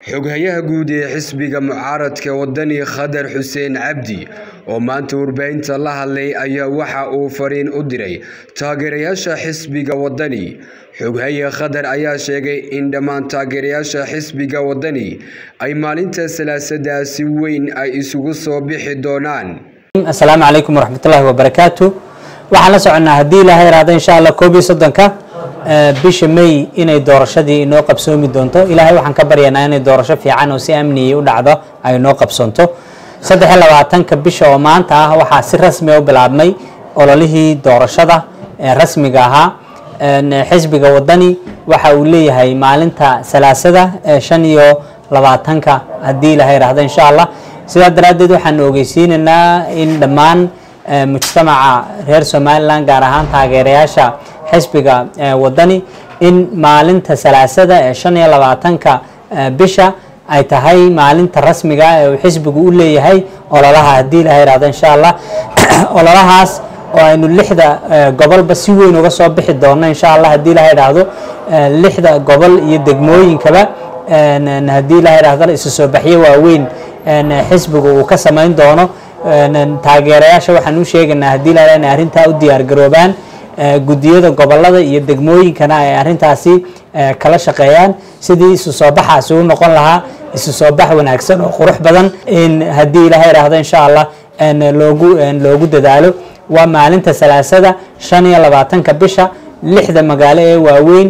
xoghayaha guud ee xisbiga mucaaradka wadani khadar xuseen cabdi oo maanta warbaahinta la hadlay ayaa waxa uu fariin u diray taageerayaasha xisbiga wadani xoghaye khadar ayaa sheegay in dhammaan taageerayaasha xisbiga wadani ay maalinta salaasada si weyn ay isugu soo bixi doonaan asalaamu calaykum waraxmatullaahi wabarakaatu waxaan la soconnaa haddii ilaahay iraado insha allah koob iyo soddonka bisha may inay doorashadii inoo qabsoomi doonto ilaahay waxaan ka baryanaa inay doorasho fiican oo si amniyay u dhacdo ay inoo qabsoonto saddex iyo labaatanka bisha oo maanta ah waxaa si rasmi u bilaabmay ololihii doorashada ee rasmiga ahaa xisbiga wadani waxa uu leeyahay maalinta salaasada ee shan iyo labaatanka haddii ilaahay iraahdo insha allah sidaa daraaddeed waxaanu ogeysiinaynaa in dhammaan mujtamaca reer somalilan gaar ahaan taageerayaasha xisbiga wadani in maalinta salaasada ee shan iyo labaatanka bisha ay tahay maalinta rasmiga ee uu xisbigu u leeyahay ololaha haddii ilaha ihahdo insha allah ololahaas oo aynu lixda gobolba si weyn uga soo bixi doonno insha allah haddii ilaha idhaahdo lixda gobol iyo degmooyinkaba haddii ilaha idhahdo isu soo baxyo waaweyn xisbigu uu ka samayn doono taageerayaasha waxaan u sheegaynaa haddii la inay arrintaa u diyaar garoobaan gudiyada gobolada iyo degmooyinkana ay arrintaasi kala shaqeeyaan sidii isu soo baxaasi u noqon lahaa isu soo bax wanaagsan oo qurux badan in haddii ilaha idhaahdo insha allah loogu loogu dadaalo waa maalinta salaasada shan iyo labaatanka bisha lixda magaalo ee waaweyn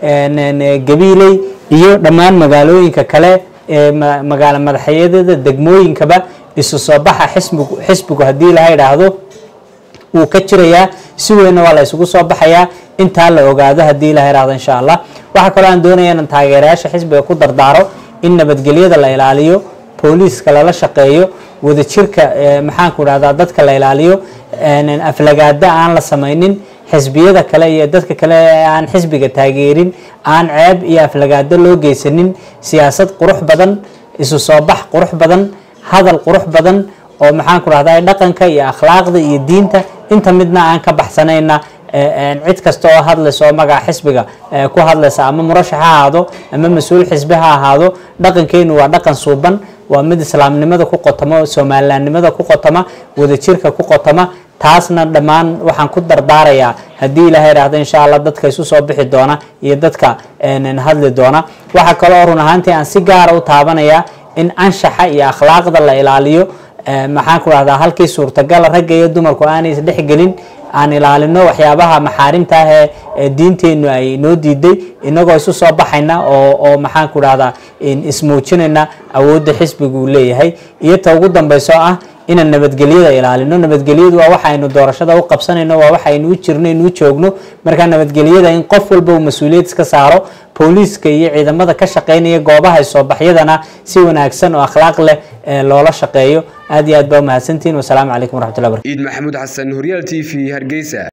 gabiiley iyo dhammaan magaalooyinka kale ee magaalo madaxyadada degmooyinkaba isu soo baxa xisbigu xisbigu haddii laha idhaahdo wuu ka jirayaa si weynna waa la isugu soo baxayaa intaa la ogaado haddii ilaha idhahdo insha allah waxaa kaloo aan doonaya inaan taageerayaasha xisbiga ku dardaaro in nabadgelyada la ilaaliyo booliiska lala shaqeeyo wadajirka maxaanku idhahdaa dadka la ilaaliyo aflagaada aan la samaynin xisbiyada kale iyo dadka kale ee aan xisbiga taageerin aan ceeb iyo aflagaado loo geysanin siyaasad qurux badan isu soo bax qurux badan hadal qurux badan oo maxaanku rahdaa dhaqanka iyo akhlaaqda iyo diinta inta midna aan ka baxsanayna cid kasta oo hadlaysa oo magaca xisbiga ku hadlaysa ama murashax ha ahaado ama mas-uul xisbi ha ahaado dhaqankeenu waa dhaqan suuban waa mid islaamnimada ku qotoma somalilaannimada ku qotoma wadajirka ku qotoma taasna dhammaan waxaan ku dardaarayaa haddii ilaha idhaahdo insha allah dadka isu soo bixi doona iyo dadka hadli doona waxaa kaloo run ahaantii aan si gaara u taabanayaa in anshaxa iyo akhlaaqda la ilaaliyo maxaan ku rahdaa halkii suurtagala ragga iyo dumarku aanay isdhexgelin aan ilaalino waxyaabaha maxaarimta ah ee diinteennu ay noo diiday inagoo isu soo baxayna oo oo maxaan ku rahdaa ismuujinayna awoodda xisbigu uu leeyahay iyo ta ugu dambayso ah inaan nabadgelyada ilaalino nabadgelyadu waa waxaynu doorashada u qabsanayno waa waxaynu u jirno inuu joogno markaa nabadgelyada in qof walba uu mas-uuliyad iska saaro booliiska iyo ciidamada ka shaqeynaya goobaha soobaxyadana si wanaagsan oo akhlaaq leh loola shaqeeyo aad iyo aad baa umahadsantihin wasalaamu calaykum waraxmatullahi barakatu ciid maxamuud xasan horyaal t v hargeysa